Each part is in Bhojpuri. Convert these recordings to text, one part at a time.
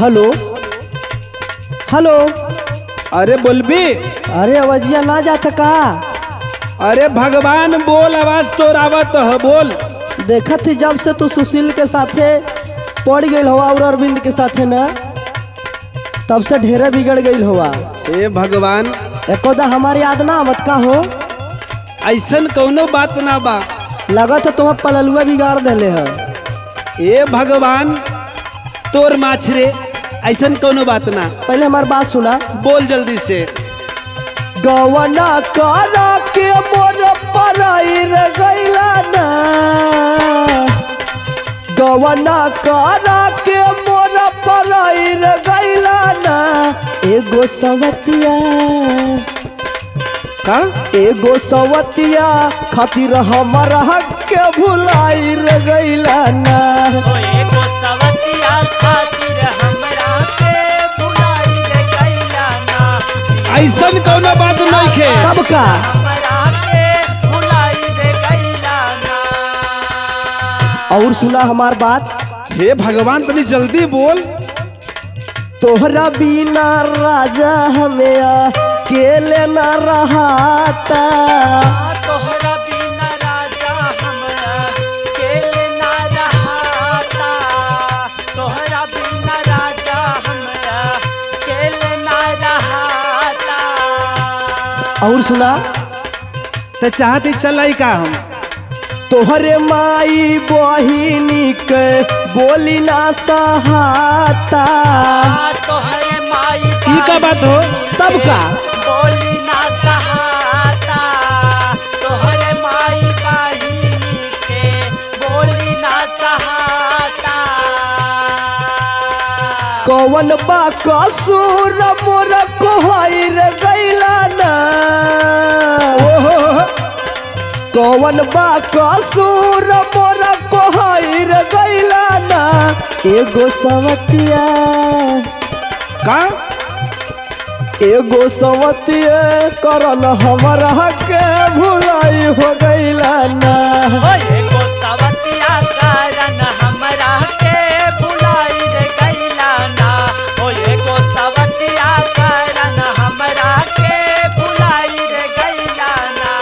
हेलो हेलो अरे बोलबी अरे अवजिया ना जात का अरे भगवान बोल आवाज तो रावत ह बोल देखत ही जब से तू सुशील के साथे पड़ गई हवा और अरविंद के साथे ना तब से ढेरे बिगड़ गई हवा हे भगवान एकोदा हमारी याद ना आवत का हो ऐसन कौनो बात ना बा लगत है तुम्हें पललुआ बिगाड़ देले है हे भगवान तोर माछरे ऐसन कौनो बात ना पहले हमारी बात सुना बोल जल्दी से गवना करा के मोर पराइर गैला ना गवना करा के मोर पराइर गैला ना एगो सवतिया का एगो सवतिया खातिर हमर हक के भुलाइर गैला ना ओ एगो सवतिया खातिर हमरा के भुलाई रे गैला ना ऐसन कौनो बात नहीं खे कब का हमरा के भुलाई रे गैला ना और सुना हमार बात हे भगवान तनी जल्दी बोल तोहरा बिना राजा हमें अकेले न रहाता तोहरा बिना राजा हमरा केले ना रहाता तोहरा बिना राजा हमरा केले ना रहाता और सुना तो चाहते चल का हम तोहरे माई बहिनी के बोली ना सहाता तोहरे माई ई का बात हो तब का बोली ना सहाता तोहरे माई बहिनी के बोली ना सहाता कौन बा कसूर मोर कोहर गैला ना कौन बा कसूर मोर कोहर गैला ना एगो सवतिया का एगो सवतिया करल हमर के भुलाई हो गैला ना ओ एगो सवतिया कारण हमरा के भुलाई रे गैला ना ओ एगो सवतिया कारण हमरा के भुलाई रे गैला ना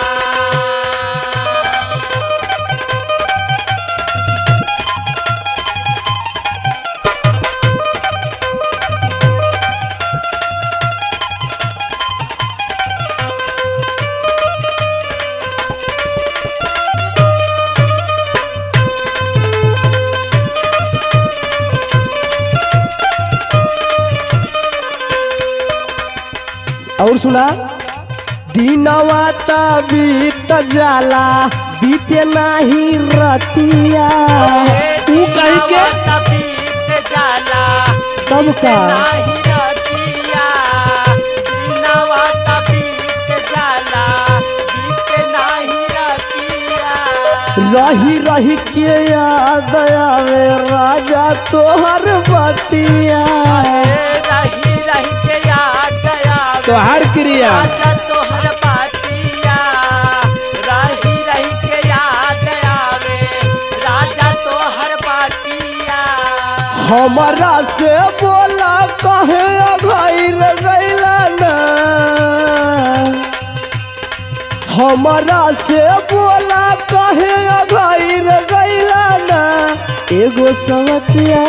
और सुना दिनवा त बीत जाला बीते नाही रतिया तू कहीं के बीत जाला तब का नाही रतिया दिनवा त बीत जाला बीत नाही रतिया रही रही के याद आवे राजा तोहर बतिया रही रही के याद आवे तोहार क्रिया राजा तोहर बातिया रही रही के याद आवे राजा तोहर बातिया हमारा से बोला कहे अघाइर गैला ना हमारा से बोला कहे अघाइर गैला ना एगो सवतिया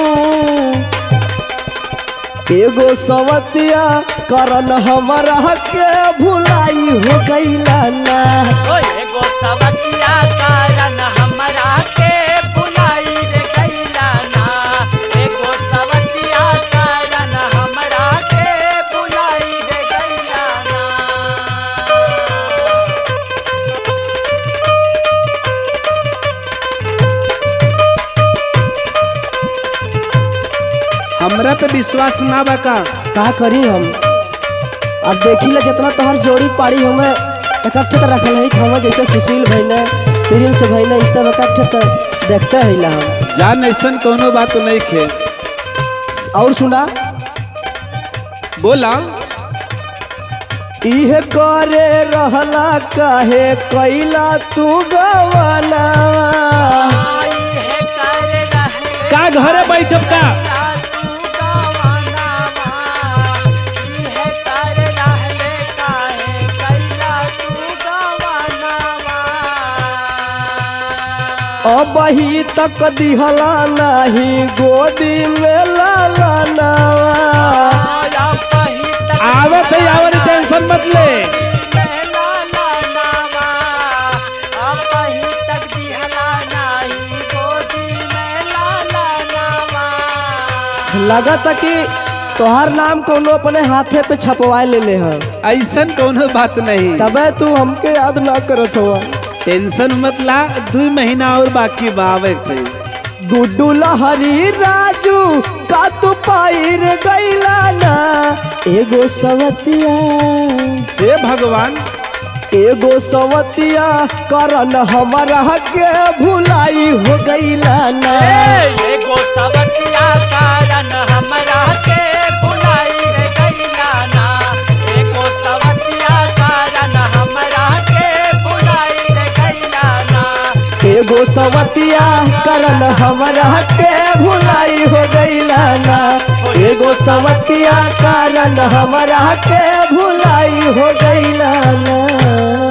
एगो सवतिया करन हमारा के भुलाई हो गैला ना ओ एगो सवतिया कारण हमरा के भुलाई रे गैला ना एगो सवतिया कारण हमरा के भुलाई रे गैला ना हमरा पे विश्वास ना बा का का करी हम अब देखी ला जितना तोहर जोड़ी पाड़ी हमें इकट्ठे तो रखल है हम जैसे सुशील भाई ने प्रिंस भाई ने इस सब इकट्ठे तो देखते है ला हम जान ऐसन कौनो बात नहीं खे और सुना बोला इहे करे रहला काहे कैला तू गवाना आई है कर रहे का घरे बैठब का सासू गवाना अब ही तक दिहला नहीं गोदी में लाला नावा आया कहीं तक आवत है आवत है, टेंशन मत ले मेला लानावा अब कहीं तक दिहला नहीं गोदी में लाला नावा लगता कि तोहार नाम कोनो अपने हाथे पे छपवा लेले हैं ऐसन कोनो बात नहीं तबे तू हमके याद ना करत हुआ टेंशन मत ला दू महीना और बाकी बावे पे गुड्डू लहरी राजू का तू पाइर गैला ना एगो सवतिया हे भगवान एगो सवतिया करन हमारा के भुलाई हो गैला ना ए एगो सवतिया कारण हमरा के भुलाई रे गैला ना एगो सवतिया कारण हमरा के भुलाई रे गैला ना एगो सवतिया करन हमारा के भुलाई हो गैला ना एगो सवतिया करन हमारा के भुलाई हो गैला ना